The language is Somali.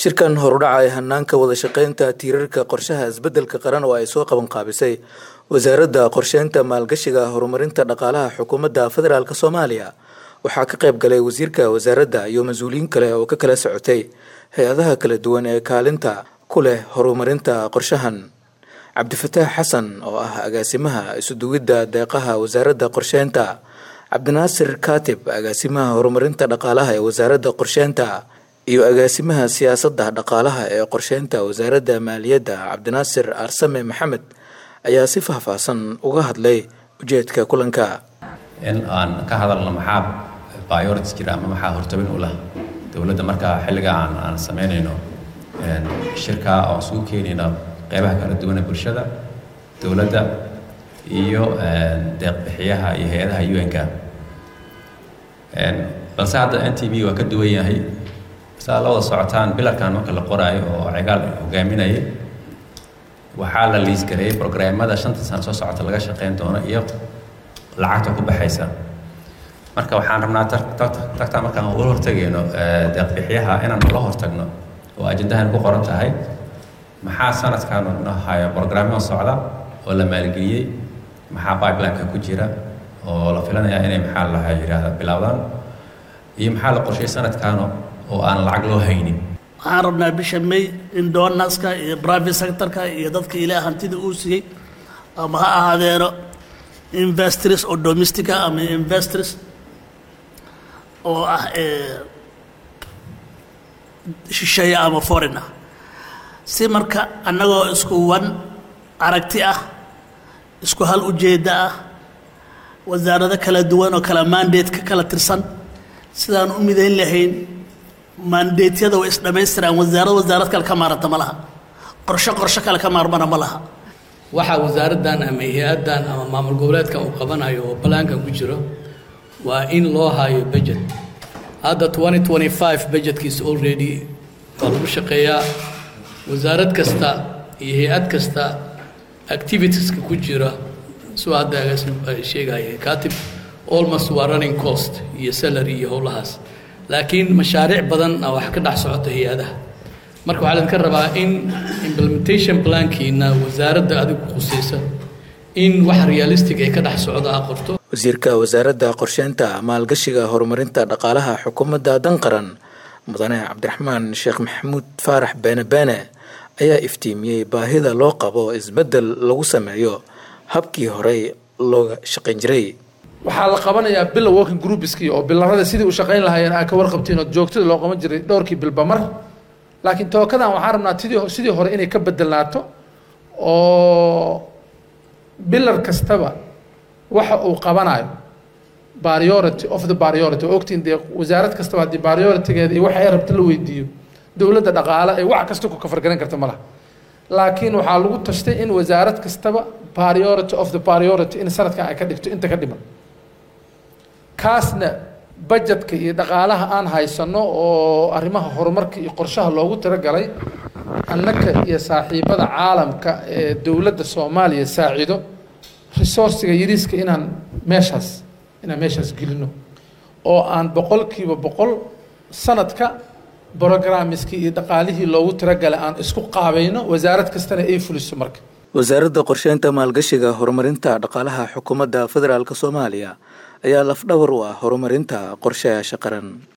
shirkan horudhaca ee hanaanka wada shaqeynta tiirarka qorshaha isbeddelka qaran oo ay soo qaban qaabisay wasaaradda qorsheynta maalgashiga horumarinta dhaqaalaha xukuumadda federaalk soomaaliya waxaa ka qayb galay wasiirka wasaaradda iyo mas-uuliyiin kale oo ka kala socotay hay-adaha kala duwan ee kaalinta ku leh horumarinta qorshahan cabdifataax xasan oo ah agaasimaha isuduwidda deeqaha wasaaradda qorsheynta cabdinaasir kaatib agaasimaha horumarinta dhaqaalaha ee wasaaradda qorsheynta iyo agaasimaha siyaasadda dhaqaalaha ee qorsheynta wasaaradda maaliyadda cabdinaasir aarsame maxamed ayaa si faahfaahsan uga hadlay ujeedka kulanka in aan ka hadalno maxaa priorities jira ama maxaa hortabin u lah dowladda markaa xilliga aan aan samaynayno shirka oo isugu keenayno qeybaha kala duwan ee bulshada dowladda iyo deeqbixiyaha iyo hay-adaha un-ka balse hadda n t v waa ka duwan yahay saa la wada socotaan bilarkan marka la qoraayo oo cigaal hogaaminayay waxaa la liisgareeyey brograamada shanta sano soo socota laga shaqeyn doono iyo lacagta ku baxaysa marka waxaan rabnaa tagtaa markaan ula hortagayno deeqbixiyaha inaan ula hortagno oo ajendahan ku qoran tahay maxaa sanadkan noo hayo brograamyo socda oo la maalgeliyey maxaa pipelineka ku jira oo la filanayaa inay maxaa laha yidhaahda bilowdaan iyo maxaa la qorshay sanadkan oo aan lacag loo haynin waxaan rabnaa bisha may in donaska iyo private sectorka iyo dadka ilaa hantida uu siiyey ama ha ahaadeeno investors oo domestica ama investors oo ah shisheeya ama foreign ah si marka annagoo isku wan aragti ah isku hal ujeedda ah wasaarado kala duwan oo kala mandate ka kala tirsan sidaan u midayn lahayn mandeetyada way isdhamaystiraan wasaarad wasaarad kale ka maaranta ma laha qorsho qorsho kale ka maarmana ma laha waxaa wasaaraddan ama hay-addan ama maamul goboleedkan uu qabanayo oo balaankan ku jiro waa in loo hayo budget hadda twenty twenty five budgetkiisa already waa lagu shaqeeyaa wasaarad kasta iyo hay-ad kasta activitieska ku jira soo hadda sheegaya katib almost waa running cost iyo salary iyo howlahaas laakiin mashaariic badan a wax ka dhex socota hay-adaha marka waxaa idinka rabaa in implementation plankiina wasaaradda adigu khusaysa in wax realistic ay ka dhex socdo a qorto wasiirka wasaaradda qorsheynta maalgashiga horumarinta dhaqaalaha xukuumadda danqaran mudane cabdiraxmaan sheekh maxamuud faarax beene beene ayaa iftiimiyey baahida loo qabo isbeddel lagu sameeyo habkii horey looga shaqayn jiray waxaa la qabanayaa bila working groupski oo bilarada sidii u shaqayn lahaayeen aa ka warqabtiin oo joogtada loo qaban jiray dhowrkii bilba mar laakiin tookadan waxaan rabnaa tidii sidii hore inay ka bedelnaato oo bilar kastaba waxa uu qabanayo priority of the priority oo ogtiin dee wasaarad kastaba haddii prioritygeeda iyo waxa ay rabta la weydiiyo dowladda dhaqaale ee wax kasta ku kafargaran karta ma laha laakiin waxaa lagu tashtay in wasaarad kastaba priority of the priority in sanadkan ay ka dhigto inta ka dhiman kaasna budgetka iyo dhaqaalaha aan haysano oo arrimaha horumarka iyo qorshaha loogu talagalay annaka iyo saaxiibada caalamka ee dowladda soomaaliya saacido resourciga yariiska inaan meeshaas inaan meeshaas gelino oo aan boqolkiiba boqol sanadka brogrammiskii iyo dhaqaalihii loogu talagalay aan isku qaabayno wasaarad kastana ay fuliso marka wasaaradda qorsheynta maalgashiga horumarinta dhaqaalaha xukuumadda federaalk soomaaliya ayaa lafdhabar u ah horumarinta qorshayaasha qaran